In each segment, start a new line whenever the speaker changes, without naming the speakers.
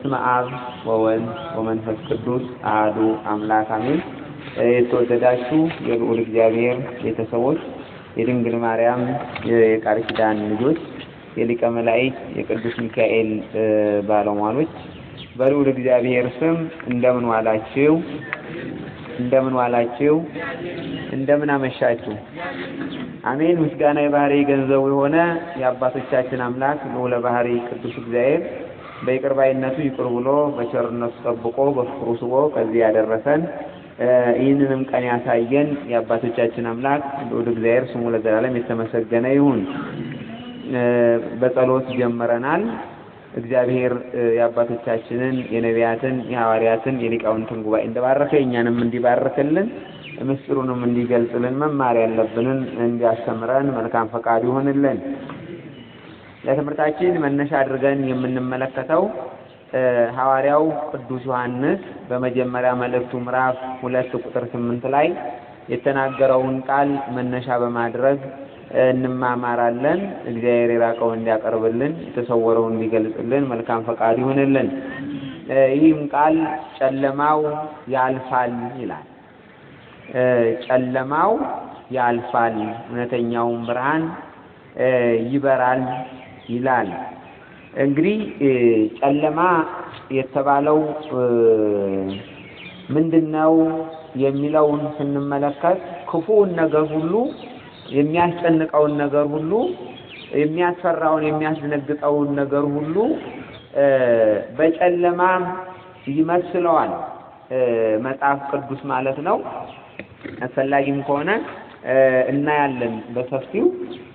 በስመ አብ ወወልድ ወመንፈስ ቅዱስ አሐዱ አምላክ አሜን። የተወደዳችሁ የልዑል እግዚአብሔር ቤተሰቦች፣ የድንግል ማርያም የቃል ኪዳን ልጆች፣ የሊቀ መላእክት የቅዱስ ሚካኤል ባለሟሎች በልዑል እግዚአብሔር ስም እንደምን ዋላችሁ? እንደምን ዋላችሁ? እንደምን አመሻችሁ? አሜን። ምስጋና የባህሪ ገንዘቡ የሆነ የአባቶቻችን አምላክ ልዑለ ባህሪ ቅዱስ እግዚአብሔር በይቅር ባይነቱ ይቅር ብሎ በቸርነቱ ጠብቆ በፍቅሩ ስቦ ከዚህ ያደረሰን ይህንንም ቀን ያሳየን የአባቶቻችን አምላክ ልዑል እግዚአብሔር ስሙ ለዘላለም የተመሰገነ ይሁን። በጸሎት ጀምረናል። እግዚአብሔር የአባቶቻችንን የነቢያትን፣ የሐዋርያትን፣ የሊቃውንትን ጉባኤ እንደባረከ እኛንም እንዲባርክልን ምስጢሩንም እንዲገልጽልን መማር ያለብንን እንዲያስተምረን መልካም ፈቃዱ ይሆንልን። ለትምህርታችን መነሻ አድርገን የምንመለከተው ሐዋርያው ቅዱስ ዮሐንስ በመጀመሪያ መልእክቱ ምዕራፍ ሁለት ቁጥር ስምንት ላይ የተናገረውን ቃል መነሻ በማድረግ እንማማራለን። እግዚአብሔር የራቀውን እንዲያቀርብልን የተሰወረውን እንዲገልጽልን መልካም ፈቃዱ ይሆንልን። ይህም ቃል ጨለማው ያልፋል ይላል። ጨለማው ያልፋል፣ እውነተኛውን ብርሃን ይበራል ይላል። እንግዲህ ጨለማ የተባለው ምንድን ነው የሚለውን ስንመለከት ክፉውን ነገር ሁሉ የሚያስጨንቀውን ነገር ሁሉ የሚያስፈራውን የሚያስደነግጠውን ነገር ሁሉ በጨለማ ይመስለዋል መጽሐፍ ቅዱስ ማለት ነው። አስፈላጊም ከሆነ እናያለን በሰፊው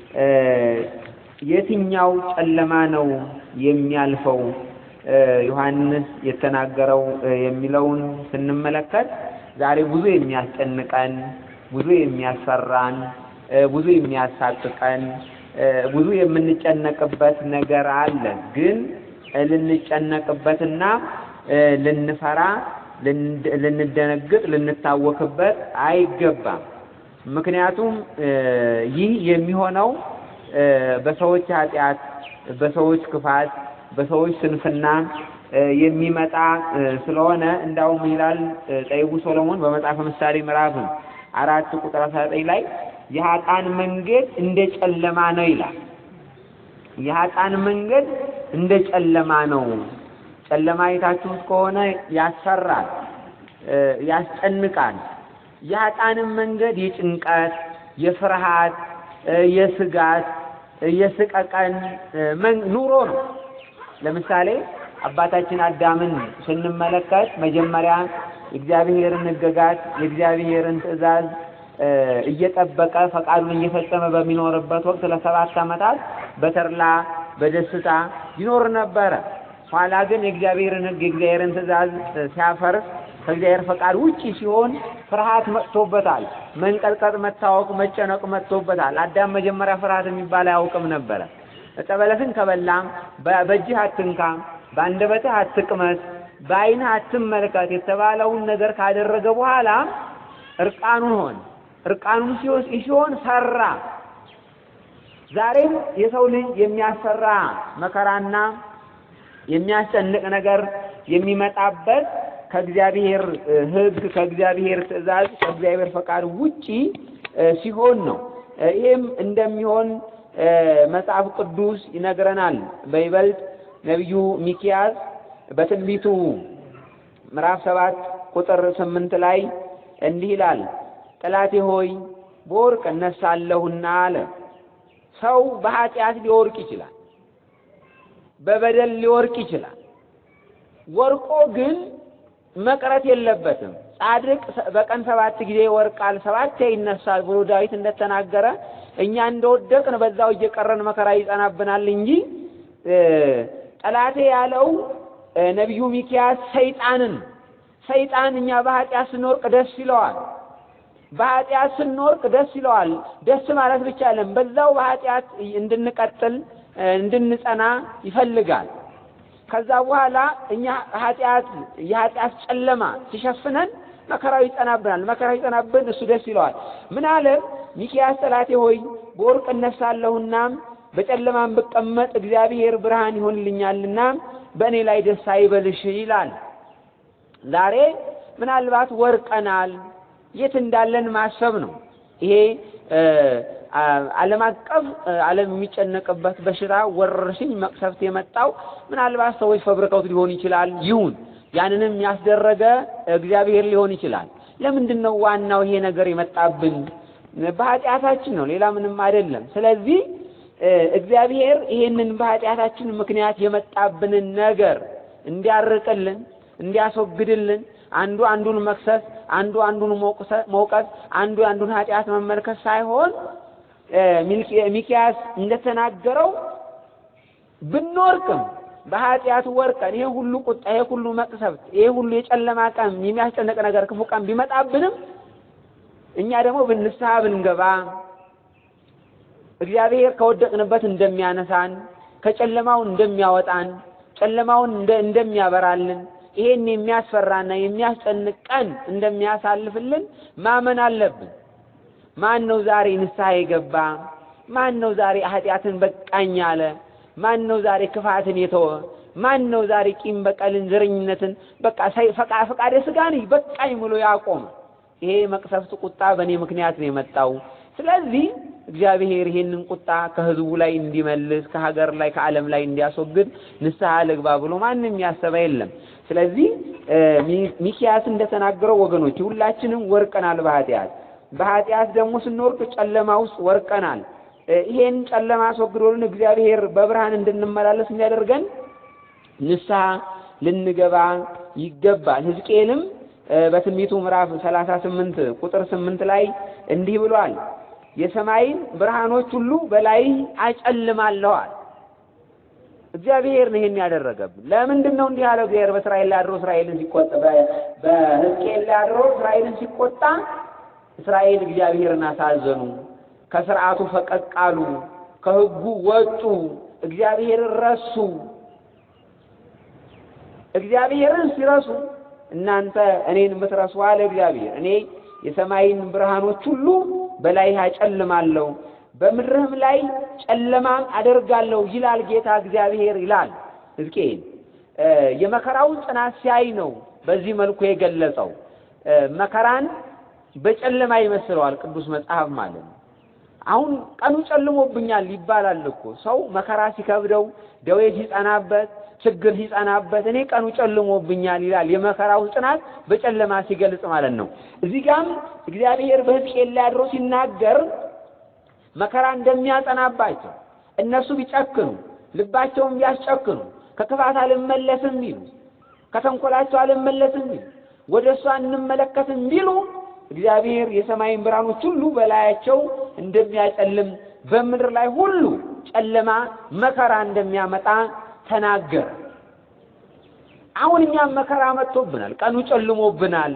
የትኛው ጨለማ ነው የሚያልፈው ዮሐንስ የተናገረው የሚለውን ስንመለከት ዛሬ ብዙ የሚያስጨንቀን፣ ብዙ የሚያስፈራን፣ ብዙ የሚያሳቅቀን፣ ብዙ የምንጨነቅበት ነገር አለ። ግን ልንጨነቅበትና ልንፈራ፣ ልንደነግጥ፣ ልንታወክበት አይገባም። ምክንያቱም ይህ የሚሆነው በሰዎች ኃጢአት፣ በሰዎች ክፋት፣ በሰዎች ስንፍና የሚመጣ ስለሆነ እንዳውም ይላል ጠቢቡ ሶሎሞን በመጽሐፈ ምሳሌ ምዕራፍ አራት ቁጥር አስራ ዘጠኝ ላይ የኃጥአን መንገድ እንደ ጨለማ ነው ይላል። የኃጥአን መንገድ እንደ ጨለማ ነው። ጨለማ አይታችሁት ከሆነ ያስፈራል፣ ያስጨንቃል። የኃጥአንም መንገድ የጭንቀት፣ የፍርሃት፣ የስጋት፣ የስቀቀን ኑሮ ነው። ለምሳሌ አባታችን አዳምን ስንመለከት መጀመሪያ የእግዚአብሔርን ሕግጋት የእግዚአብሔርን ትእዛዝ እየጠበቀ ፈቃዱን እየፈጸመ በሚኖርበት ወቅት ለሰባት ዓመታት በተድላ በደስታ ይኖር ነበረ። ኋላ ግን የእግዚአብሔርን ሕግ የእግዚአብሔርን ትእዛዝ ሲያፈርስ ከእግዚአብሔር ፈቃድ ውጪ ሲሆን ፍርሃት መጥቶበታል። መንቀጥቀጥ፣ መታወቅ፣ መጨነቅ መጥቶበታል። አዳም መጀመሪያ ፍርሃት የሚባል አያውቅም ነበረ። ዕፀ በለስን ከበላም በእጅህ አትንካ፣ በአንደበትህ አትቅመስ፣ በዓይንህ አትመልከት የተባለውን ነገር ካደረገ በኋላ እርቃኑን ሆነ። እርቃኑን ሲሆን ፈራ። ዛሬም የሰው ልጅ የሚያስፈራ መከራና የሚያስጨንቅ ነገር የሚመጣበት ከእግዚአብሔር ሕግ ከእግዚአብሔር ትእዛዝ ከእግዚአብሔር ፈቃድ ውጪ ሲሆን ነው። ይህም እንደሚሆን መጽሐፍ ቅዱስ ይነግረናል። በይበልጥ ነቢዩ ሚኪያስ በትንቢቱ ምዕራፍ ሰባት ቁጥር ስምንት ላይ እንዲህ ይላል፣ ጠላቴ ሆይ በወርቅ እነሳለሁና አለ። ሰው በኃጢአት ሊወርቅ ይችላል፣ በበደል ሊወርቅ ይችላል። ወርቆ ግን መቅረት የለበትም። ጻድቅ በቀን ሰባት ጊዜ ይወርቃል፣ ሰባቴ ይነሳል ብሎ ዳዊት እንደተናገረ እኛ እንደወደቅን በዛው እየቀረን መከራ ይጸናብናል እንጂ ጠላቴ ያለው ነቢዩ ሚኪያስ ሰይጣንን ሰይጣን እኛ በኃጢአት ስንወርቅ ደስ ይለዋል። በኃጢአት ስንወርቅ ደስ ይለዋል። ደስ ማለት ብቻ አይደለም፣ በዛው በኃጢአት እንድንቀጥል እንድንጸና ይፈልጋል። ከዛ በኋላ እኛ ኃጢአት የኃጢአት ጨለማ ሲሸፍነን መከራው ይጸናብናል። መከራው ይጸናብን እሱ ደስ ይለዋል። ምን አለ ሚኪያስ ጠላቴ ሆይ በወርቅ እነሳለሁና በጨለማም ብቀመጥ እግዚአብሔር ብርሃን ይሆንልኛልና በእኔ ላይ ደስ አይበልሽ ይላል። ዛሬ ምናልባት ወርቀናል። የት እንዳለን ማሰብ ነው። ይሄ ዓለም አቀፍ ዓለም የሚጨነቅበት በሽታ ወረርሽኝ መቅሰፍት የመጣው ምናልባት ሰዎች ፈብርከውት ሊሆን ይችላል። ይሁን ያንንም ያስደረገ እግዚአብሔር ሊሆን ይችላል። ለምንድን ነው ዋናው ይሄ ነገር የመጣብን? በኃጢአታችን ነው፣ ሌላ ምንም አይደለም። ስለዚህ እግዚአብሔር ይሄንን በኃጢአታችን ምክንያት የመጣብንን ነገር እንዲያርቅልን፣ እንዲያስወግድልን አንዱ አንዱን መክሰስ፣ አንዱ አንዱን መውቀስ፣ አንዱ አንዱን ኃጢአት መመልከት ሳይሆን ሚኪያስ እንደተናገረው ብንወርቅም በኃጢአት ወርቀን ይሄ ሁሉ ቁጣ፣ ይሄ ሁሉ መቅሰፍት፣ ይሄ ሁሉ የጨለማ ቀን የሚያስጨንቅ ነገር ክፉ ቀን ቢመጣብንም እኛ ደግሞ ብንስሐ ብንገባ እግዚአብሔር ከወደቅንበት እንደሚያነሳን ከጨለማው እንደሚያወጣን ጨለማውን እንደሚያበራልን ይሄን የሚያስፈራና የሚያስጨንቅ ቀን እንደሚያሳልፍልን ማመን አለብን። ማን ነው ዛሬ ንስሐ የገባ? ማን ነው ዛሬ ኃጢአትን በቃኝ አለ? ማን ነው ዛሬ ክፋትን የተወ? ማን ነው ዛሬ ቂም በቀልን፣ ዘረኝነትን በቃ ፈቃደ ሥጋን በቃኝ ብሎ ያቆመ? ይሄ መቅሰፍት ቁጣ በእኔ ምክንያት ነው የመጣው። ስለዚህ እግዚአብሔር ይሄንን ቁጣ ከሕዝቡ ላይ እንዲመልስ ከሀገር ላይ ከዓለም ላይ እንዲያስወግድ ንስሐ ልግባ ብሎ ማንም ያሰበ የለም። ስለዚህ ሚኪያስ እንደተናገረው ወገኖች ሁላችንም ወርቀናል በኃጢአት በኃጢአት ደግሞ ስንወርቅ ጨለማ ውስጥ ወርቀናል። ይሄን ጨለማ አስወግዶልን እግዚአብሔር በብርሃን እንድንመላለስ እንዲያደርገን ንስሐ ልንገባ ይገባል። ሕዝቅኤልም በትንቢቱ ምዕራፍ ሰላሳ ስምንት ቁጥር ስምንት ላይ እንዲህ ብሏል የሰማይን ብርሃኖች ሁሉ በላይ አጨልማለዋል። እግዚአብሔር ነው ይሄን ያደረገብን። ለምንድን ነው እንዲህ ያለው? እግዚአብሔር በእስራኤል ላይ አድሮ እስራኤልን ሲቆጣ በሕዝቅኤል ላይ አድሮ እስራኤልን ሲቆጣ እስራኤል እግዚአብሔርን አሳዘኑ፣ ከስርዓቱ ፈቀቅ አሉ፣ ከሕጉ ወጡ፣ እግዚአብሔርን ረሱ። እግዚአብሔርን ሲረሱ እናንተ እኔን የምትረሱ አለ እግዚአብሔር እኔ የሰማይን ብርሃኖች ሁሉ በላይ አጨልማለሁ በምድርህም ላይ ጨለማም አደርጋለሁ ይላል ጌታ እግዚአብሔር ይላል ሕዝቅኤል። የመከራውን ጽናት ሲያይ ነው በዚህ መልኩ የገለጸው። መከራን በጨለማ ይመስለዋል ቅዱስ መጽሐፍ ማለት ነው። አሁን ቀኑ ጨልሞብኛል ይባላል እኮ ሰው መከራ ሲከብደው፣ ደዌ ሲጸናበት፣ ችግር ሲጸናበት እኔ ቀኑ ጨልሞብኛል ይላል። የመከራው ጽናት በጨለማ ሲገልጽ ማለት ነው። እዚህ ጋም እግዚአብሔር በሕዝቅኤል ላይ አድሮ ሲናገር መከራ እንደሚያጸናባቸው እነሱ ቢጨክኑ ልባቸውን ቢያስጨክኑ ከክፋት አልመለስም ቢሉ ከተንኮላቸው አልመለስም ቢሉ ወደ እሷ እንመለከትም ቢሉ እግዚአብሔር የሰማይን ብርሃኖች ሁሉ በላያቸው እንደሚያጨልም በምድር ላይ ሁሉ ጨለማ መከራ እንደሚያመጣ ተናገረ። አሁን እኛም መከራ መጥቶብናል። ቀኑ ጨልሞብናል።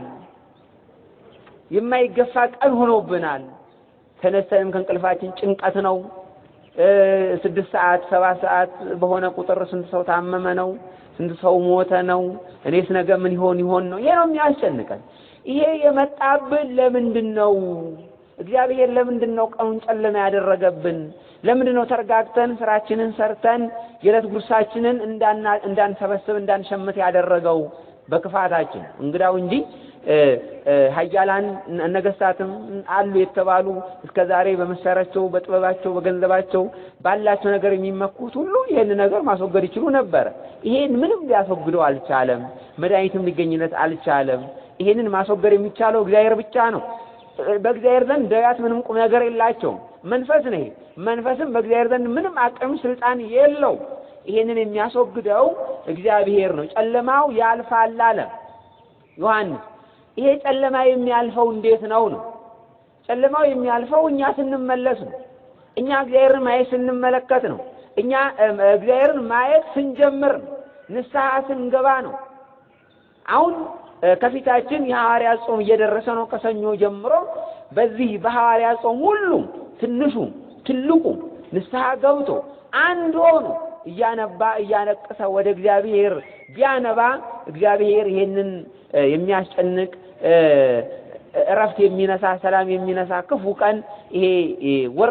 የማይገፋ ቀን ሆኖብናል። ተነስተንም ከእንቅልፋችን ጭንቀት ነው። ስድስት ሰዓት ሰባት ሰዓት በሆነ ቁጥር ስንት ሰው ታመመ ነው፣ ስንት ሰው ሞተ ነው፣ እኔስ ነገ ምን ይሆን ይሆን ነው። ይሄ ነው የሚያስጨንቀን። ይሄ የመጣብን ለምንድን ነው? እግዚአብሔር ለምንድን ነው ቀኑን ጨለማ ያደረገብን? ለምንድን ነው ተረጋግተን ስራችንን ሰርተን የዕለት ጉርሳችንን እንዳንሰበስብ እንዳንሸምት ያደረገው? በክፋታችን እንግዳው እንጂ ኃያላን ነገስታትም አሉ የተባሉ እስከ ዛሬ በመሳሪያቸው፣ በጥበባቸው፣ በገንዘባቸው ባላቸው ነገር የሚመኩት ሁሉ ይህን ነገር ማስወገድ ይችሉ ነበረ። ይሄን ምንም ሊያስወግደው አልቻለም። መድኃኒትም ሊገኝለት አልቻለም። ይሄንን ማስወገድ የሚቻለው እግዚአብሔር ብቻ ነው። በእግዚአብሔር ዘንድ ደዌያት ምንም ቁም ነገር የላቸውም። መንፈስ ነው። መንፈስም በእግዚአብሔር ዘንድ ምንም አቅም ስልጣን የለው። ይሄንን የሚያስወግደው እግዚአብሔር ነው። ጨለማው ያልፋል አለ ዮሐንስ። ይሄ ጨለማ የሚያልፈው እንዴት ነው ነው? ጨለማው የሚያልፈው እኛ ስንመለስ ነው። እኛ እግዚአብሔርን ማየት ስንመለከት ነው። እኛ እግዚአብሔርን ማየት ስንጀምር ነው። ንስሐ ስንገባ ነው። አሁን ከፊታችን የሐዋርያ ጾም እየደረሰ ነው። ከሰኞ ጀምሮ በዚህ በሐዋርያ ጾም ሁሉም ትንሹ ትልቁ ንስሐ ገብቶ አንድ ሆኖ እያነባ እያነቀሰ ወደ እግዚአብሔር ቢያነባ እግዚአብሔር ይሄንን የሚያስጨንቅ እረፍት የሚነሳ ሰላም የሚነሳ ክፉ ቀን ይሄ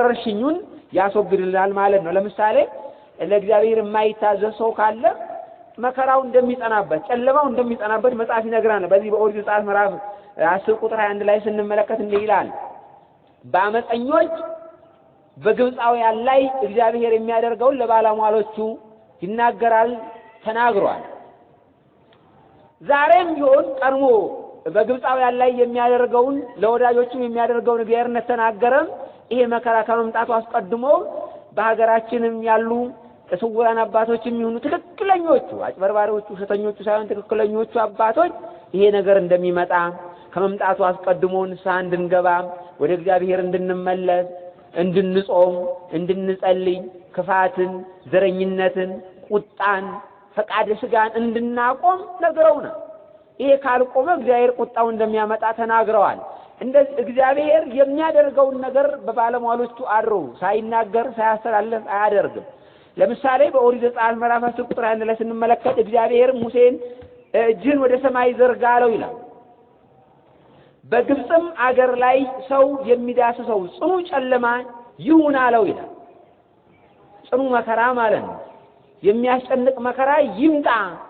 ወረርሽኙን ያስወግድልናል ማለት ነው። ለምሳሌ ለእግዚአብሔር የማይታዘዝ ሰው ካለ
መከራው እንደሚጸናበት ጨለማው እንደሚጸናበት መጽሐፍ ይነግራል። በዚህ በኦሪት ዘጸአት ምዕራፍ አስር ቁጥር 21 ላይ ስንመለከት እንዲህ ይላል በአመፀኞች በግብፃውያን ላይ እግዚአብሔር የሚያደርገውን ለባለሟሎቹ ይናገራል ተናግሯል። ዛሬም ቢሆን ቀድሞ በግብፃውያን ላይ የሚያደርገውን ለወዳጆቹ የሚያደርገውን እግዚአብሔር እንደተናገረም ይሄ መከራ ከመምጣቱ አስቀድሞ በሀገራችንም ያሉ ስውራን አባቶች የሚሆኑ ትክክለኞቹ አጭበርባሪዎቹ፣ ውሸተኞቹ ሳይሆን ትክክለኞቹ አባቶች ይሄ ነገር እንደሚመጣ ከመምጣቱ አስቀድሞ ንስሐ እንድንገባ ወደ እግዚአብሔር እንድንመለስ እንድንጾም፣ እንድንጸልይ ክፋትን፣ ዘረኝነትን፣ ቁጣን፣ ፈቃደ ስጋን እንድናቆም ነግረውናል። ይሄ ካልቆመ እግዚአብሔር ቁጣው እንደሚያመጣ ተናግረዋል። እንደዚህ እግዚአብሔር የሚያደርገውን ነገር በባለሟሎቹ አድሮ ሳይናገር ሳያስተላልፍ አያደርግም። ለምሳሌ በኦሪት ዘጸአት ምዕራፍ አስር ቁጥር አንድ ላይ ስንመለከት እግዚአብሔር ሙሴን እጅህን ወደ ሰማይ ዘርጋ አለው ይላል። በግብፅም አገር ላይ ሰው የሚዳስሰው ጽኑ ጨለማ ይሁን አለው ይላል። ጽኑ መከራ ማለት ነው። የሚያስጨንቅ መከራ ይምጣ።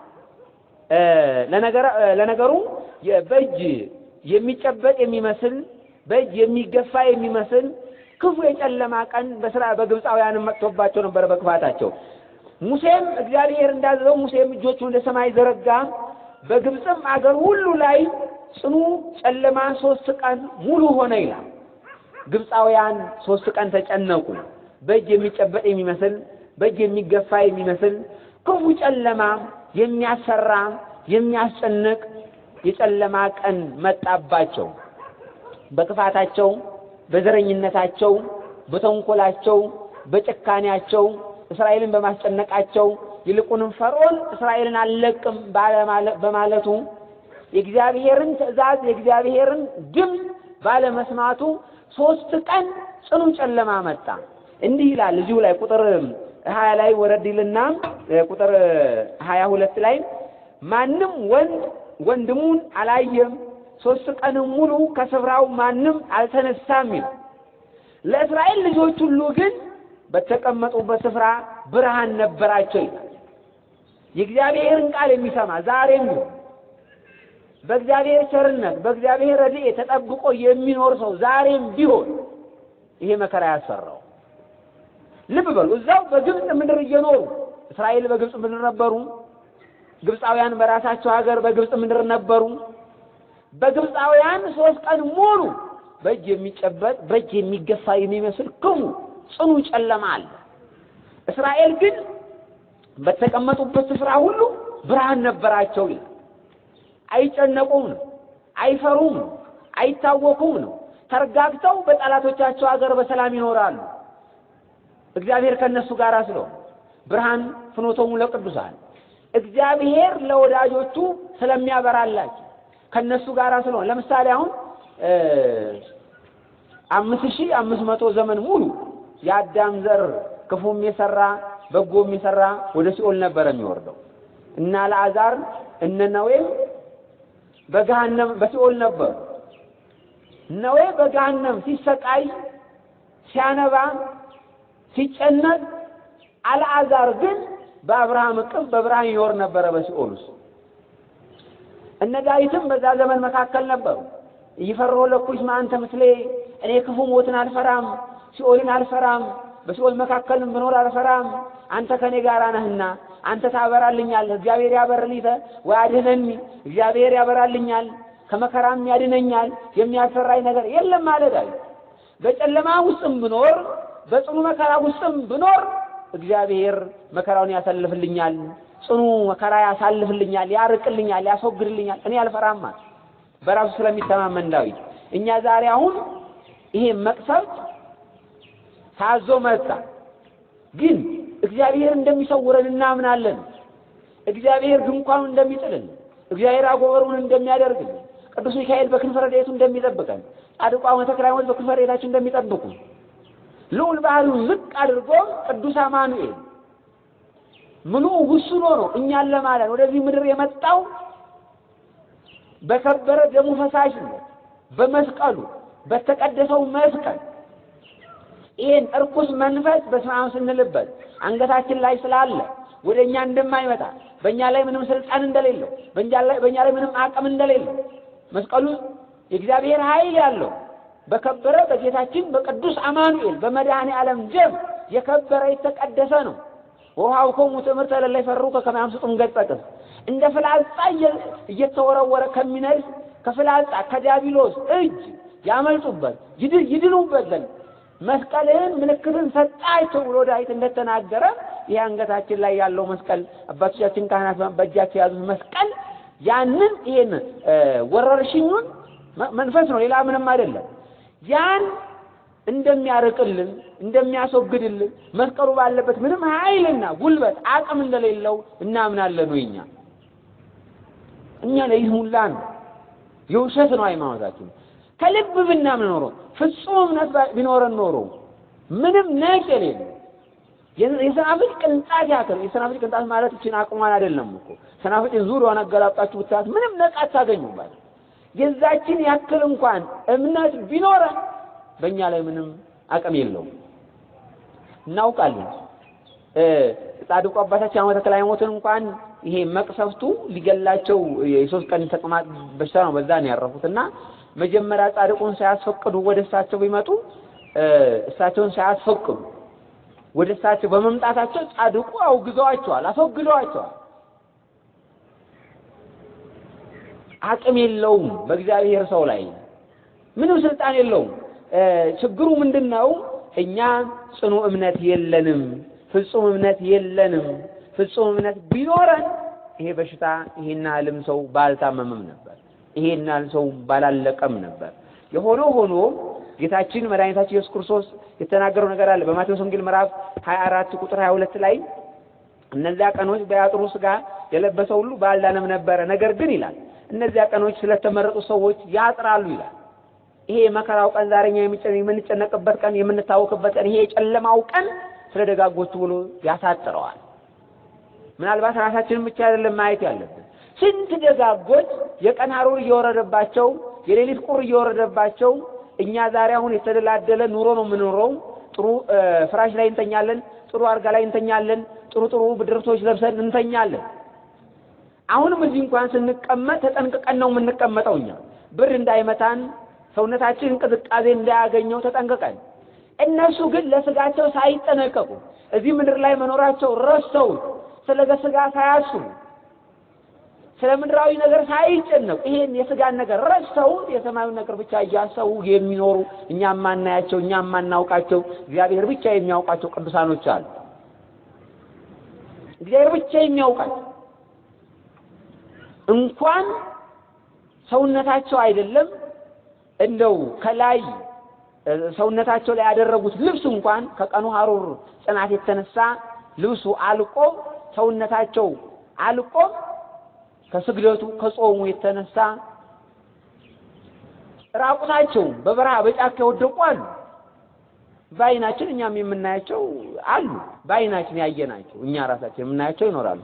ለነገሩ በእጅ የሚጨበጥ የሚመስል በእጅ የሚገፋ የሚመስል ክፉ የጨለማ ቀን በስራ በግብፃውያንም መጥቶባቸው ነበር በክፋታቸው። ሙሴም እግዚአብሔር እንዳዘዘው ሙሴም እጆቹን ወደ ሰማይ ዘረጋ። በግብፅም አገር ሁሉ ላይ ጽኑ ጨለማ ሶስት ቀን ሙሉ ሆነ ይላል። ግብፃውያን ሶስት ቀን ተጨነቁ። በእጅ የሚጨበጥ የሚመስል በእጅ የሚገፋ የሚመስል ክፉ ጨለማ የሚያሰራ የሚያስጨንቅ የጨለማ ቀን መጣባቸው። በክፋታቸው፣ በዘረኝነታቸው፣ በተንኮላቸው፣ በጭካኔያቸው እስራኤልን በማስጨነቃቸው ይልቁንም ፈርዖን እስራኤልን አልለቅም በማለቱ የእግዚአብሔርን ትእዛዝ የእግዚአብሔርን ድምፅ ባለመስማቱ ሶስት ቀን ጽኑ ጨለማ መጣ። እንዲህ ይላል እዚሁ ላይ ቁጥር ሀያ ላይ ወረድ ይልና ቁጥር ሀያ ሁለት ላይ ማንም ወንድ ወንድሙን አላየም፣ ሶስት ቀንም ሙሉ ከስፍራው ማንም አልተነሳም ይላል። ለእስራኤል ልጆች ሁሉ ግን በተቀመጡበት ስፍራ ብርሃን ነበራቸው ይላል። የእግዚአብሔርን ቃል የሚሰማ ዛሬም ቢሆን በእግዚአብሔር ቸርነት በእግዚአብሔር ረድኤት ተጠብቆ የሚኖር ሰው ዛሬም ቢሆን ይሄ መከራ ያሰራው። ልብ በሉ፣ እዛው በግብፅ ምድር እየኖሩ እስራኤል በግብፅ ምድር ነበሩ። ግብፃውያን በራሳቸው ሀገር በግብፅ ምድር ነበሩ። በግብፃውያን ሶስት ቀን ሙሉ በእጅ የሚጨበጥ በእጅ የሚገፋ የሚመስል ክፉ ጽኑ ጨለማ አለ። እስራኤል ግን በተቀመጡበት ስፍራ ሁሉ ብርሃን ነበራቸው ይላል። አይጨነቁም ነው፣ አይፈሩም ነው፣ አይታወኩም ነው። ተረጋግተው በጠላቶቻቸው ሀገር በሰላም ይኖራሉ። እግዚአብሔር ከነሱ ጋር ስለሆነ ብርሃን ፍኖቶሙ ለቅዱሳን እግዚአብሔር ለወዳጆቹ ስለሚያበራላቸው ከነሱ ጋር ስለሆነ ለምሳሌ አሁን አምስት ሺህ አምስት መቶ ዘመን ሙሉ የአዳም ዘር ክፉም የሰራ በጎም የሰራ ወደ ሲኦል ነበረ የሚወርደው እና ለአዛር እነ ነዌም በገሃነም በሲኦል ነበሩ። ነዌ በገሃነም ሲሰቃይ ሲያነባ ሲጨነቅ፣ አልዓዛር ግን በአብርሃም እቅፍ በብርሃን ይኖር ነበረ በሲኦል ውስጥ። እነ ዳዊትም በዛ ዘመን መካከል ነበሩ። እይፈርሆ ለኩሽ ማንተ ምስሌ፣ እኔ ክፉ ሞትን አልፈራም፣ ሲኦልን አልፈራም፣ በሲኦል መካከልም ብኖር አልፈራም፣ አንተ ከኔ ጋር ነህና አንተ ታበራልኛለህ። እግዚአብሔር ያበርሊተ ወያድህነኒ፣ እግዚአብሔር ያበራልኛል ከመከራም ያድነኛል፣ የሚያስፈራኝ ነገር የለም አለ ዳዊት። በጨለማ ውስጥም ብኖር በጽኑ መከራ ውስጥም ብኖር እግዚአብሔር መከራውን ያሳልፍልኛል፣ ጽኑ መከራ ያሳልፍልኛል፣ ያርቅልኛል፣ ያስወግድልኛል፣ እኔ አልፈራም አለ። በራሱ ስለሚተማመን ዳዊት። እኛ ዛሬ አሁን ይሄ መቅሰፍት ታዞ መጣ፣ ግን እግዚአብሔር እንደሚሰውረን እናምናለን። እግዚአብሔር ድንኳኑን እንደሚጥልን፣ እግዚአብሔር አጎበሩን እንደሚያደርግልን፣ ቅዱስ ሚካኤል በክንፈ ረድኤቱ እንደሚጠብቀን፣ ጻድቁ አቡነ ተክለ ሃይማኖት በክንፈ ረድኤታቸው እንደሚጠብቁ ልዑል ባህሪውን ዝቅ አድርጎ ቅዱስ አማኑኤል ምሉ ውሱን ሆኖ እኛን ለማዳን ወደዚህ ምድር የመጣው በከበረ ደሙ ፈሳሽነት በመስቀሉ በተቀደሰው መስቀል ይህን እርኩስ መንፈስ በስመ አብ ስንልበት አንገታችን ላይ ስላለ ወደ እኛ እንደማይመጣ በእኛ ላይ ምንም ስልጣን እንደሌለው በእኛ ላይ በእኛ ላይ ምንም አቅም እንደሌለው መስቀሉ የእግዚአብሔር ኃይል ያለው በከበረ በጌታችን በቅዱስ አማኑኤል በመድኃኔ ዓለም ደም የከበረ የተቀደሰ ነው። ወውሃብክሙ ትምህርተ ለእለ ይፈርሁከ ከመ ያምስጡም ገጸ ቅስ እንደ ፍላጻ እየተወረወረ ከሚነድፍ ከፍላጻ ከዲያብሎስ እጅ ያመልጡበት ይድኑበት ዘንድ መስቀልህን ምልክትን ሰጣቸው ብሎ ዳዊት እንደተናገረ ይህ አንገታችን ላይ ያለው መስቀል አባቶቻችን ካህናት በእጃቸው የያዙት መስቀል ያንን ይሄን ወረርሽኙን መንፈስ ነው፣ ሌላ ምንም አይደለም። ያን እንደሚያርቅልን እንደሚያስወግድልን መስቀሉ ባለበት ምንም ኃይልና ጉልበት አቅም እንደሌለው እናምናለን። ወይ እኛ እኛ ለይስሙላ ነው የውሸት ነው ሃይማኖታችን። ከልብ ብናምን ኖሮ ፍጹም እምነት ቢኖረን ኖሮ ምንም ነቅ የሌለ የሰናፍጭ ቅንጣት ያክል የሰናፍጭ ቅንጣት ማለት እችን አቅሟን አይደለም እኮ ሰናፍጭን ዙሪያዋን አገላብጣችሁ ብታያት ምንም ነቅ አታገኙባት። የዛችን ያክል እንኳን እምነት ቢኖረን በእኛ ላይ ምንም አቅም የለውም። እናውቃለን። ጻድቁ አባታችን አቡነ ተክለ ሃይማኖትን እንኳን ይሄ መቅሰፍቱ ሊገላቸው የሶስት ቀን ተቅማጥ በሽታ ነው፣ በዛ ነው ያረፉት እና መጀመሪያ ጻድቁን ሳያስፈቅዱ ወደ እሳቸው ቢመጡ እሳቸውን ሳያስፈቅዱ ወደ እሳቸው በመምጣታቸው ጻድቁ አውግዘዋቸዋል፣ አስወግደዋቸዋል። አቅም የለውም በእግዚአብሔር ሰው ላይ ምንም ስልጣን የለውም። ችግሩ ምንድን ነው? እኛ ጽኑ እምነት የለንም፣ ፍጹም እምነት የለንም። ፍጹም እምነት ቢኖረን ይሄ በሽታ ይሄን ያህልም ሰው ባልታመምም ነበር፣ ይሄን ያህል ሰው ባላለቀም ነበር። የሆነው ሆኖ ጌታችን መድኃኒታችን ኢየሱስ ክርስቶስ የተናገረው ነገር አለ በማቴዎስ ወንጌል ምዕራፍ 24 ቁጥር 22 ላይ እነዚያ ቀኖች በያጥሩ ሥጋ የለበሰ ሁሉ ባልዳነም ነበረ፣ ነገር ግን ይላል እነዚያ ቀኖች ስለተመረጡ ሰዎች ያጥራሉ ይላል። ይሄ የመከራው ቀን ዛሬኛ የምንጨነቅበት ቀን የምንታወክበት ቀን ይሄ የጨለማው ቀን ስለ ደጋጎቹ ብሎ ያሳጥረዋል። ምናልባት ራሳችንን ብቻ አይደለም ማየት ያለብን። ስንት ደጋጎች የቀን ሐሩር እየወረደባቸው የሌሊት ቁር እየወረደባቸው እኛ ዛሬ አሁን የተደላደለ ኑሮ ነው የምንኖረው። ጥሩ ፍራሽ ላይ እንተኛለን፣ ጥሩ አልጋ ላይ እንተኛለን፣ ጥሩ ጥሩ ብድርቶች ለብሰን እንተኛለን። አሁንም እዚህ እንኳን ስንቀመጥ ተጠንቅቀን ነው የምንቀመጠው። እኛ ብር እንዳይመታን ሰውነታችን እንቅስቃሴ እንዳያገኘው ተጠንቅቀን፣ እነሱ ግን ለስጋቸው ሳይጠነቀቁ እዚህ ምድር ላይ መኖራቸው ረስተው ስለ ስጋ ሳያስቡ ስለ ምድራዊ ነገር ሳይጨነቁ ይሄን የስጋን ነገር ረስተው የሰማዩን ነገር ብቻ እያሰቡ የሚኖሩ እኛ የማናያቸው እኛ የማናውቃቸው እግዚአብሔር ብቻ የሚያውቃቸው ቅዱሳኖች አሉ። እግዚአብሔር ብቻ የሚያውቃቸው እንኳን ሰውነታቸው አይደለም እንደው ከላይ ሰውነታቸው ላይ ያደረጉት ልብስ እንኳን ከቀኑ ሐሩር ጽናት የተነሳ ልብሱ አልቆ ሰውነታቸው አልቆ ከስግደቱ ከጾሙ የተነሳ ራቁታቸው በበረሃ በጫካ የወደቁ አሉ። በዓይናችን እኛም የምናያቸው አሉ። በዓይናችን ያየናቸው እኛ ራሳችን የምናያቸው ይኖራሉ።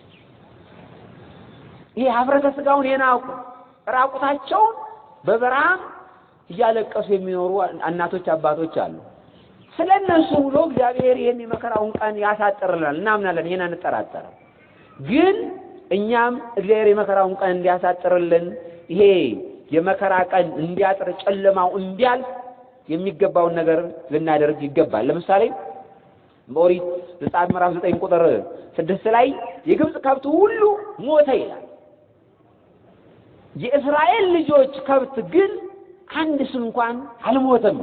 ይሄ ሀፍረተ ስጋውን የናቁ ራቁታቸውን በበረሃ እያለቀሱ የሚኖሩ እናቶች አባቶች አሉ። ስለ እነሱ ብሎ እግዚአብሔር ይህን የመከራውን ቀን ያሳጥርልናል፣ እናምናለን። ይሄን አንጠራጠርም። ግን እኛም እግዚአብሔር የመከራውን ቀን እንዲያሳጥርልን ይሄ የመከራ ቀን እንዲያጥር ጨለማው እንዲያልፍ የሚገባውን ነገር ልናደርግ ይገባል። ለምሳሌ በኦሪት ዘጸአት ምዕራፍ ዘጠኝ ቁጥር ስድስት ላይ የግብፅ ከብት ሁሉ ሞተ ይላል። የእስራኤል ልጆች ከብት ግን አንድስ እንኳን አልሞተም።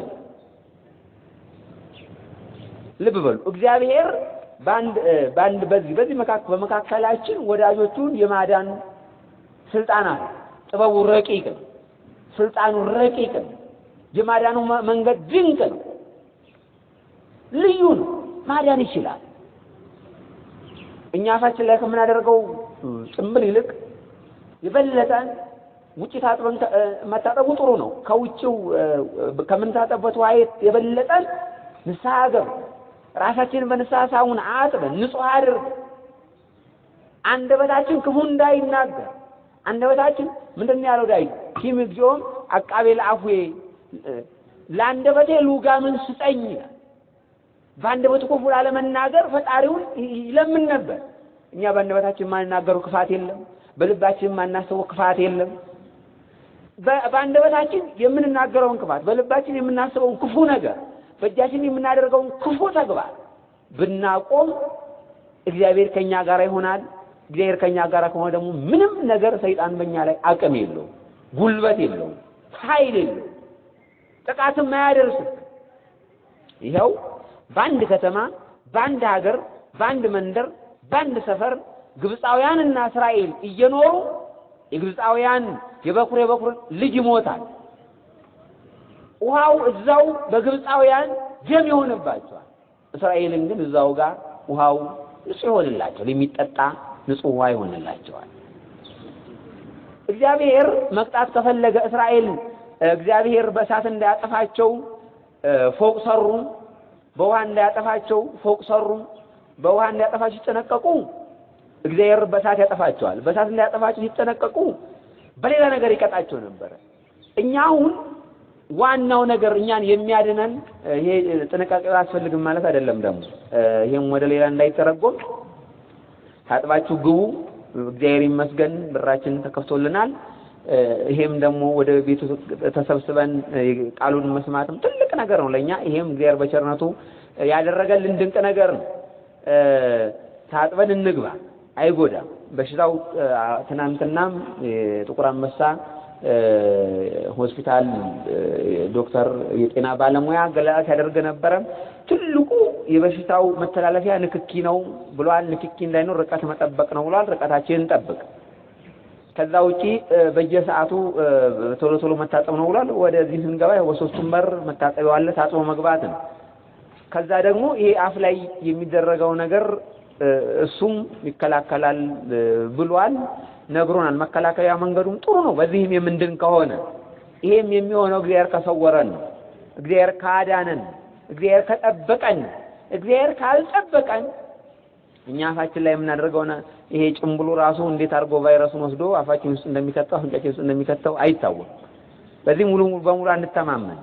ልብ በሉ እግዚአብሔር በአንድ በአንድ በዚህ በዚህ መካከል በመካከላችን ወዳጆቹን የማዳን ስልጣን አለ። ጥበቡ ረቂቅ ነው። ስልጣኑ ረቂቅ ነው። የማዳኑ መንገድ ድንቅ ነው። ልዩ ነው። ማዳን ይችላል። እኛ አፋችን ላይ ከምናደርገው ጭምብል ይልቅ የበለጠ ውጭ ታጥበን መታጠቡ ጥሩ ነው። ከውጭው ከምንታጠበት ውሃ የበለጠ ንስሐ ገብ ራሳችንን በንስሐ ሳሙን አጥበን ንጹሕ አድርግ አንደበታችን ክፉ እንዳይናገር አንደበታችን ምንድን ነው ያለው ዳዊት ኪም እግዚኦም አቃቤ ለአፉዬ ለአንደበቴ ልውጋምን ስጠኝ ይላል። በአንደበቱ ክፉ ላለመናገር ፈጣሪውን ይለምን ነበር። እኛ በአንደበታችን የማንናገረው ክፋት የለም። በልባችን የማናስበው ክፋት የለም። በአንደበታችን የምንናገረውን ክፋት፣ በልባችን የምናስበውን ክፉ ነገር፣ በእጃችን የምናደርገውን ክፉ ተግባር ብናቆም እግዚአብሔር ከኛ ጋር ይሆናል። እግዚአብሔር ከኛ ጋር ከሆነ ደግሞ ምንም ነገር ሰይጣን በእኛ ላይ አቅም የለውም፣ ጉልበት የለውም፣ ኃይል የለውም፣ ጥቃትም አያደርስም። ይኸው በአንድ ከተማ፣ በአንድ ሀገር፣ በአንድ መንደር፣ በአንድ ሰፈር ግብፃውያንና እስራኤል እየኖሩ የግብፃውያን የበኩር የበኩር ልጅ ይሞታል። ውሃው እዛው በግብፃውያን ደም ይሆንባቸዋል። እስራኤልን ግን እዛው ጋር ውሃው ንጹህ ይሆንላቸዋል። የሚጠጣ ንጹህ ውሃ ይሆንላቸዋል። እግዚአብሔር መቅጣት ከፈለገ እስራኤል እግዚአብሔር በእሳት እንዳያጠፋቸው ፎቅ ሰሩ። በውሃ እንዳያጠፋቸው ፎቅ ሰሩ። በውሃ እንዳያጠፋቸው ሲጠነቀቁ እግዚአብሔር በእሳት ያጠፋቸዋል። በእሳት እንዳያጠፋቸው ሲጠነቀቁ በሌላ ነገር ይቀጣቸው ነበረ። እኛ አሁን ዋናው ነገር እኛን የሚያድነን ይሄ ጥንቃቄ አያስፈልግም ማለት አይደለም። ደግሞ ይሄም ወደ ሌላ እንዳይተረጎም ታጥባችሁ ግቡ። እግዚአብሔር ይመስገን ብራችን ተከፍቶልናል። ይሄም ደግሞ ወደ ቤቱ ተሰብስበን ቃሉን መስማትም ትልቅ ነገር ነው ለእኛ። ይሄም እግዚአብሔር በቸርነቱ ያደረገልን ድንቅ ነገር ነው። ታጥበን እንግባ፣ አይጎዳም። በሽታው ትናንትናም የጥቁር አንበሳ ሆስፒታል ዶክተር የጤና ባለሙያ ገለጻ ሲያደርግ ነበረ። ትልቁ የበሽታው መተላለፊያ ንክኪ ነው ብሏል። ንክኪ እንዳይኖር ርቀት መጠበቅ ነው ብሏል። ርቀታችንን እንጠብቅ። ከዛ ውጪ በየሰዓቱ ቶሎ ቶሎ መታጠብ ነው ብሏል። ወደዚህ ስንገባ በሶስቱም በር መታጠቢያው አለ፣ ታጥቦ መግባት ነው። ከዛ ደግሞ ይሄ አፍ ላይ የሚደረገው ነገር እሱም ይከላከላል ብሏል፣ ነግሮናል። መከላከያ መንገዱም ጥሩ ነው። በዚህም የምንድን ከሆነ ይሄም የሚሆነው እግዚአብሔር ከሰወረን ነው። እግዚአብሔር ካዳነን፣ እግዚአብሔር ከጠበቀን። እግዚአብሔር ካልጠበቀን እኛ አፋችን ላይ የምናደርገው ይሄ ጭምብሉ ራሱ እንዴት አድርጎ ቫይረሱን ወስዶ አፋችን ውስጥ እንደሚከተው አፍንጫችን ውስጥ እንደሚከተው አይታወቅም። በዚህ ሙሉ በሙሉ አንተማመን።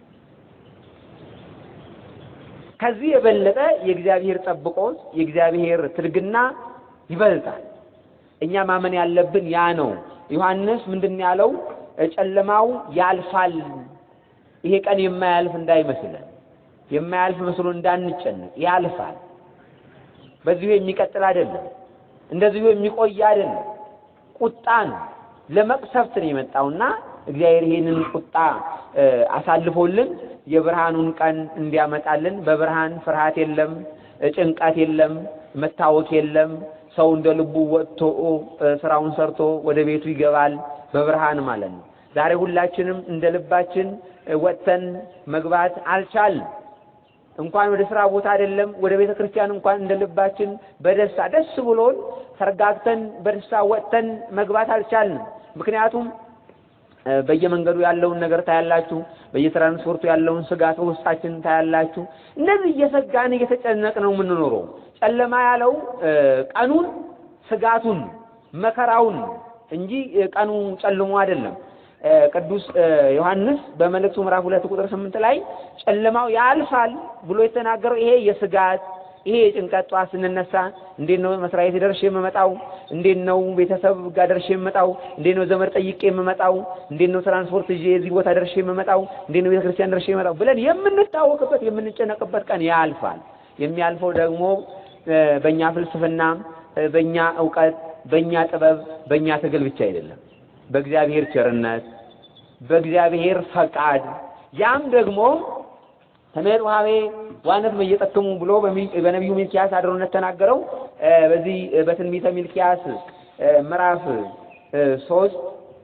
ከዚህ የበለጠ የእግዚአብሔር ጠብቆት የእግዚአብሔር ትርግና ይበልጣል። እኛ ማመን ያለብን ያ ነው። ዮሐንስ ምንድን ያለው? ጨለማው ያልፋል። ይሄ ቀን የማያልፍ እንዳይመስለን፣ የማያልፍ መስሎ እንዳንጨነቅ፣ ያልፋል። በዚሁ የሚቀጥል አይደለም። እንደዚሁ የሚቆይ አይደለም። ቁጣ ነው፣ ለመቅሰፍት ነው የመጣውና እግዚአብሔር ይሄንን ቁጣ አሳልፎልን የብርሃኑን ቀን እንዲያመጣልን በብርሃን ፍርሃት የለም፣ ጭንቀት የለም፣ መታወክ የለም። ሰው እንደ ልቡ ወጥቶ ስራውን ሰርቶ ወደ ቤቱ ይገባል፣ በብርሃን ማለት ነው። ዛሬ ሁላችንም እንደ ልባችን ወጥተን መግባት አልቻልም። እንኳን ወደ ስራ ቦታ አይደለም ወደ ቤተ ክርስቲያን እንኳን እንደ ልባችን በደስታ ደስ ብሎን ተረጋግተን በደስታ ወጥተን መግባት አልቻልንም። ምክንያቱም በየመንገዱ ያለውን ነገር ታያላችሁ። በየትራንስፖርቱ ያለውን ስጋት ውስጣችን ታያላችሁ። እነዚህ እየሰጋን እየተጨነቅ ነው የምንኖረው። ጨለማ ያለው ቀኑን ስጋቱን መከራውን እንጂ ቀኑ ጨልሞ አይደለም። ቅዱስ ዮሐንስ በመልእክቱ ምዕራፍ ሁለት ቁጥር ስምንት ላይ ጨለማው ያልፋል ብሎ የተናገረው ይሄ የስጋት ይሄ የጭንቀት ጠዋት ስንነሳ እንዴት ነው መስሪያ ቤት ደርሼ የምመጣው? እንዴት ነው ቤተሰብ ጋር ደርሼ የምመጣው? እንዴት ነው ዘመድ ጠይቄ የምመጣው? እንዴት ነው ትራንስፖርት ይዤ እዚህ ቦታ ደርሼ የምመጣው? እንዴት ነው ቤተክርስቲያን ደርሼ የምመጣው ብለን የምንታወቅበት የምንጨነቅበት ቀን ያልፋል። የሚያልፈው ደግሞ በእኛ ፍልስፍና፣ በእኛ እውቀት፣ በእኛ ጥበብ፣ በእኛ ትግል ብቻ አይደለም። በእግዚአብሔር ቸርነት፣ በእግዚአብሔር ፈቃድ ያም ደግሞ ተሜር ውሃቤ ዋነት መየጠክሙ ብሎ በነቢዩ ሚልኪያስ አድሮነት ተናገረው። በዚህ በትንቢተ ሚልኪያስ ምዕራፍ ሶስት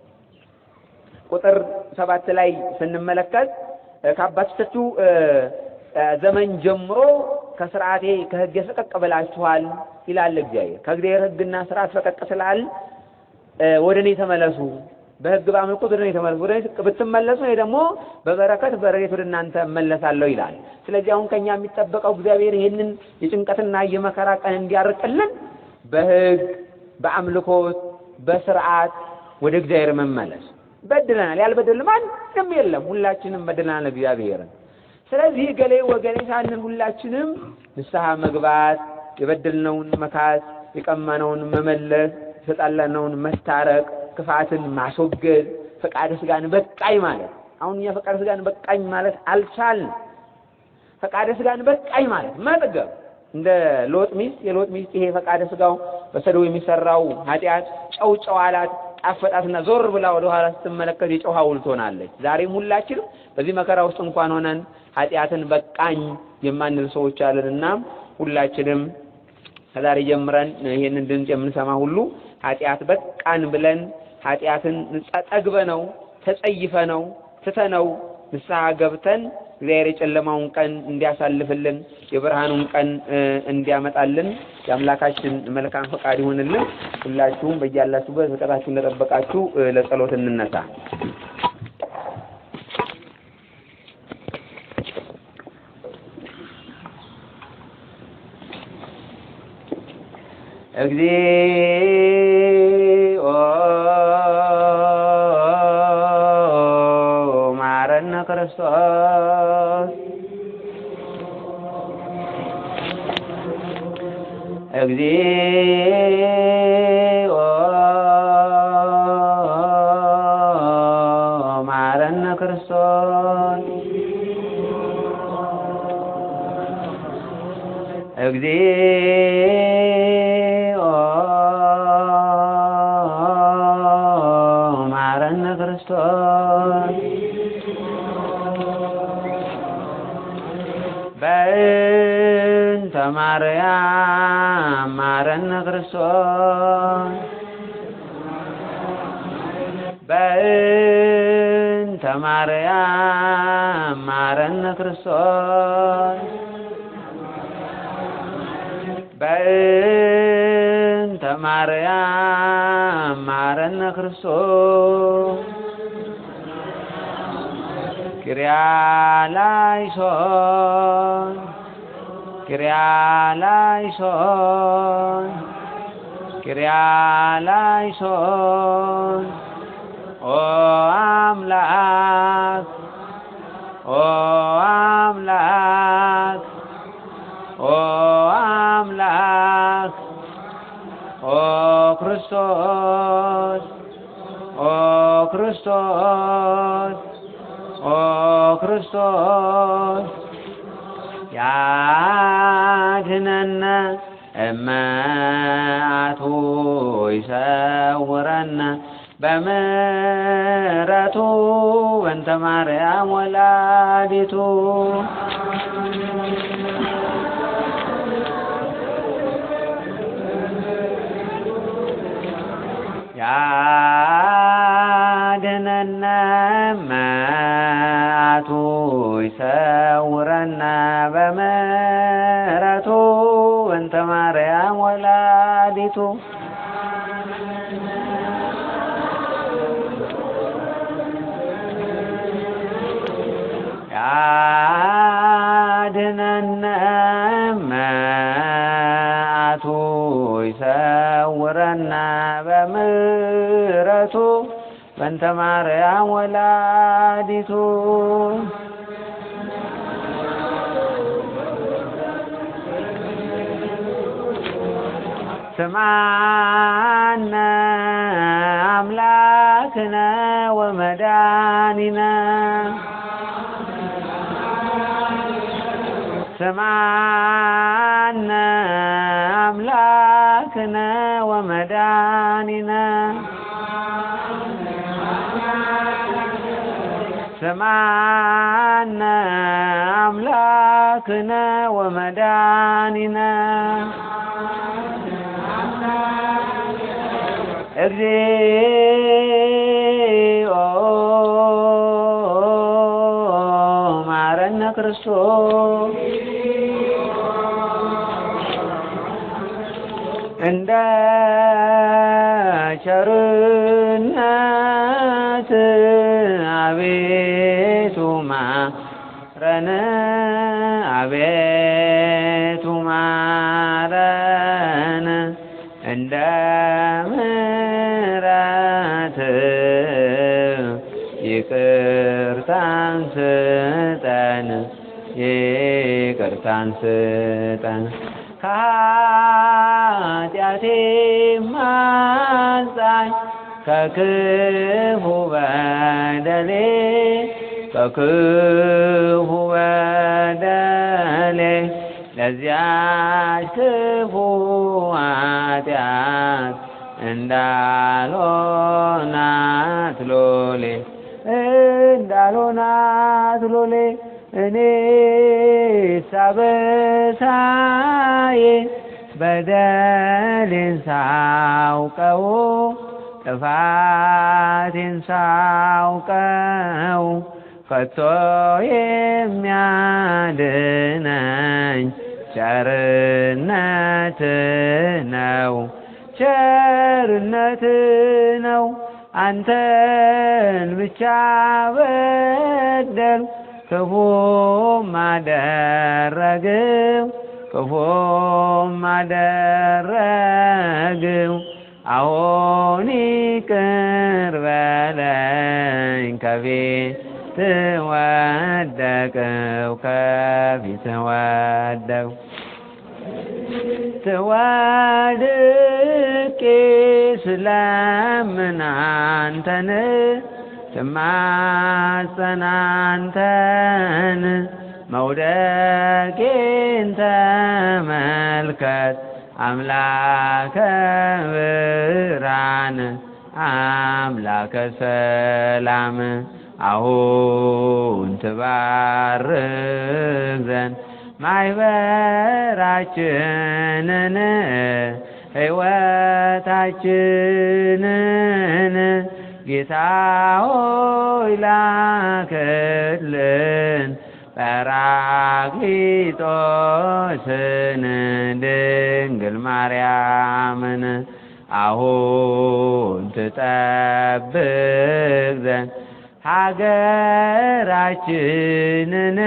ቁጥር ሰባት ላይ ስንመለከት ከአባቶቻችሁ ዘመን ጀምሮ ከስርዓቴ ከሕጌ ፈቀቅ ብላችኋል ይላል እግዚአብሔር። ከእግዚአብሔር ሕግና ስርዓት ፈቀቅ ስላል ወደ እኔ ተመለሱ በሕግ በአምልኮት ወደ እኔ ተመለሱ። ወደ እኔ ብትመለሱ እኔ ደግሞ በበረከት በረድኤት ወደ እናንተ እመለሳለሁ ይላል። ስለዚህ አሁን ከኛ የሚጠበቀው እግዚአብሔር ይህንን የጭንቀትና የመከራ ቀን እንዲያርቅልን በሕግ በአምልኮት በስርዓት ወደ እግዚአብሔር መመለስ። በድለናል፣ ያልበደል ማንም የለም። ሁላችንም በድለናል እግዚአብሔርን። ስለዚህ ገሌ ወገሌ ሳንል ሁላችንም ንስሐ መግባት የበደልነውን መካስ የቀማነውን መመለስ፣ የተጣላነውን መታረቅ፣ ክፋትን ማስወገድ፣ ፈቃደ ስጋን በቃኝ ማለት አሁን እኛ ፈቃደ ስጋን በቃኝ ማለት አልቻልንም። ፈቃደ ስጋን በቃኝ ማለት መጥገብ እንደ ሎጥ ሚስት የሎጥ ሚስት ይሄ ፈቃደ ስጋው በሰዶም የሚሰራው ኃጢአት ጨው ጨው አላት ጣፈጣትና ዞር ብላ ወደ ኋላ ስትመለከት የጨው ሐውልት ሆናለች። ዛሬም ሁላችንም በዚህ መከራ ውስጥ እንኳን ሆነን ኃጢአትን በቃኝ የማንል ሰዎች አለንና ሁላችንም ከዛሬ ጀምረን ይሄንን ድምፅ የምንሰማ ሁሉ ኃጢአት በቃን ብለን ኃጢአትን ጠግበ ነው ተጸይፈ ነው ትተነው ንስሐ ገብተን እግዚአብሔር የጨለማውን ቀን እንዲያሳልፍልን የብርሃኑን ቀን እንዲያመጣልን የአምላካችን መልካም ፈቃድ ይሁንልን። ሁላችሁም በያላችሁበት ርቀታችሁን እንደጠበቃችሁ ለጸሎት እንነሳ። እግዚኦ ማረነ ክርስቶስ እግዚኦ ማረነ ክርስቶስ እግዚኦ ማረነ ክርስቶስ በእንተ ማርያም ማረነ ክርስቶስ በእንተ ማርያም ማረነ ክርስቶስ በእንተ ማርያም ማረነ ክርስቶስ ኪርያላይሶን ኪርያላይሶን ኪርያላይሶን ኦ አምላክ ኦ አምላክ ኦ አምላክ ኦ ክርስቶስ ኦ ክርስቶስ ኦ ክርስቶስ ያድነነ እመአቱ ይሰውረነ በምሕረቱ በእንተ ማርያም ወላዲቱ ያድነነ እመአቱ ይሰውረነ በምሕረቱ በእንተ ማርያም ወላዲቱ ያድነነ እመአቱ ይሰውረነ በምሕረቱ በእንተ ማርያም ወላዲቱ ስማነ አምላክነ ወመድኃኒነ ስማነ አምላክነ ወመድኃኒነ ስማነ አምላክነ ወመድኃኒነ እግዚኦ ማረነ ክርስቶስ እንደ ቸርነት አቤቱ ማረን አቤቱ ማረን እንደ ምሕረት ይቅርታን ስጠን ይቅርታን ስጠን ከኃጢአት
ኃጢአቴ ማንጻኝ ከክፉ በደሌ ከክፉ በደሌ ለዚያች ክፉ ኃጢአት እንዳልሆናት ሎሌ እንዳልሆናት ሎሌ እኔ ሳበሳዬ በደሌን ሳውቀው ጥፋቴን ሳውቀው ከቶ የሚያድነኝ ቸርነት ነው ቸርነት ነው አንተን ብቻ በደል ክፉም አደረግው ክፉም አደረግው አሁን ይቅር በለኝ ከፊት ወደቅው ከፊት ወደቅው ትወድቄ ስለምን አንተን ትማጸን አንተን መውደቄን ተመልከት አምላከ ብርሃን አምላከ ሰላም አሁን ትባርክ ዘንድ ማይበራችንን ሕይወታችንን ጌታ ሆይ ላክልን ጰራቅሊጦስን ድንግል ማርያምን አሁን ትጠብቅ ዘንድ ሀገራችንን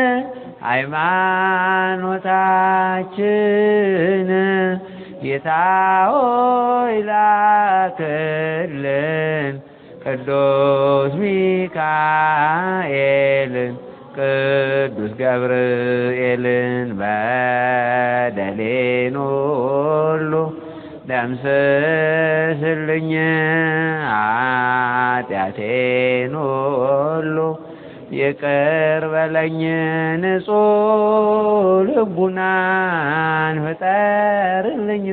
ሃይማኖታችን ጌታ ሆይ ላክልን ቅዱስ ሚካኤልን ቅዱስ ገብርኤልን በደሌን ሁሉ ደምስስልኝ ኃጢአቴን ሁሉ ይቅር በለኝ ንጹሕ ልቡናን ፍጠርልኝ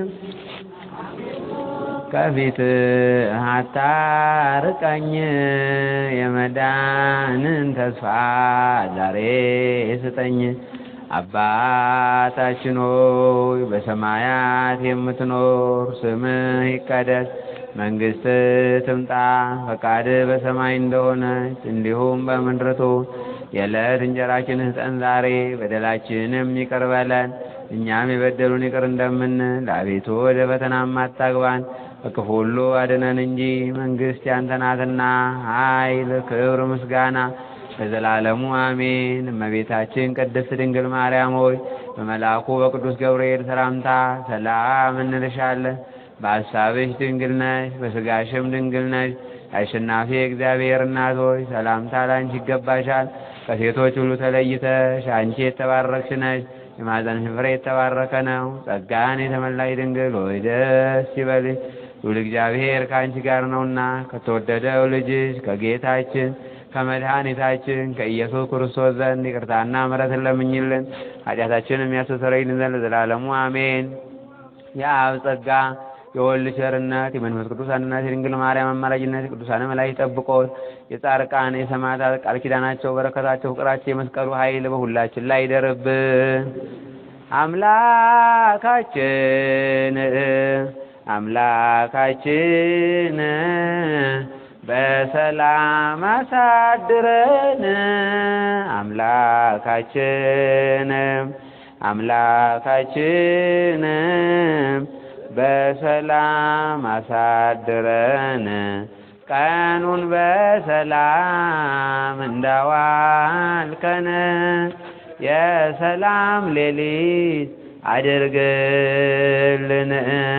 ከፊት አታርቀኝ የመዳንን ተስፋ ዛሬ ስጠኝ አባታችን ሆይ በሰማያት የምትኖር ስምህ ይቀደስ መንግስት ትምጣ ፈቃድህ በሰማይ እንደሆነች እንዲሁም በምድር ትሁን የዕለት እንጀራችንን ስጠን ዛሬ በደላችንም ይቅር በለን እኛም የበደሉን ይቅር እንደምንል አቤቱ ወደ ፈተናም አታግባን ከክፉ ሁሉ አድነን እንጂ መንግስት ያንተ ናትና ኃይል ክብር ምስጋና ለዘላለሙ አሜን እመቤታችን ቅድስት ድንግል ማርያም ሆይ በመልአኩ በቅዱስ ገብርኤል ሰላምታ ሰላም እንልሻለን በሐሳብሽ ድንግል ነሽ በስጋሽም ድንግል ነሽ አሸናፊ እግዚአብሔር እናት ሆይ ሰላምታ ላንቺ ይገባሻል ከሴቶች ሁሉ ተለይተሽ አንቺ የተባረክሽ ነሽ የማኅፀንሽ ፍሬ የተባረከ ነው ጸጋን የተመላሽ ድንግል ሆይ ደስ ይበልሽ ልዑል እግዚአብሔር ከአንቺ ጋር ነውና ከተወደደው ልጅሽ ከጌታችን ከመድኃኒታችን ከኢየሱስ ክርስቶስ ዘንድ ይቅርታና ምሕረትን ለምኝልን ኃጢአታችንን የሚያስተሰርይልን ዘንድ ለዘላለሙ አሜን የአብ ጸጋ የወልድ ቸርነት የመንፈስ ቅዱስ አንድነት የድንግል ማርያም አማላጅነት የቅዱሳን መላእክት ጠብቆት የጻድቃን የሰማዕታት ቃል ኪዳናቸው በረከታቸው ፍቅራቸው የመስቀሉ ኃይል በሁላችን ላይ ይደርብን። አምላካችን አምላካችን በሰላም አሳድረን አምላካችን አምላካችን በሰላም አሳድረን ቀኑን በሰላም እንዳዋልከን የሰላም ሌሊት አድርግልን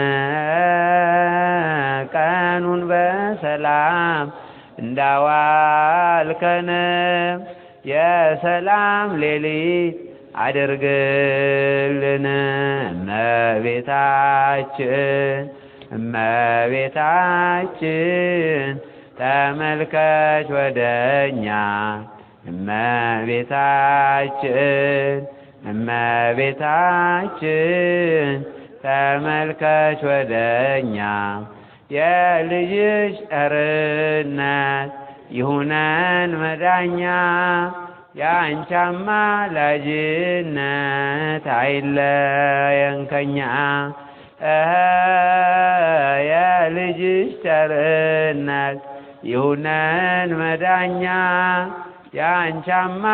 ቀኑን በሰላም እንዳዋልከን የሰላም ሌሊት አድርግልን እመቤታችን እመቤታችን ተመልከች ወደኛ እመቤታችን እመቤታችን ተመልከች ወደኛ የልጅሽ ቸርነት ይሁነን መዳኛ የአንቺ አማላጅነት አይለየን ከኛ እኸ የልጅሽ ቸርነት ይሁነን መዳኛ የአንቺ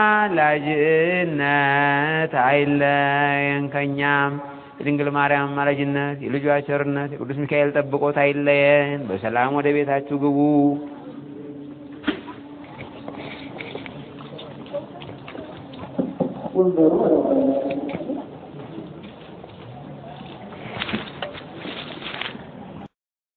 አማላጅነት አይለየን ከኛም የድንግል ማርያም አማላጅነት የልጇ ቸርነት የቅዱስ ሚካኤል ጠብቆት አይለየን። በሰላም ወደ ቤታችሁ ግቡ።
ወንበሩ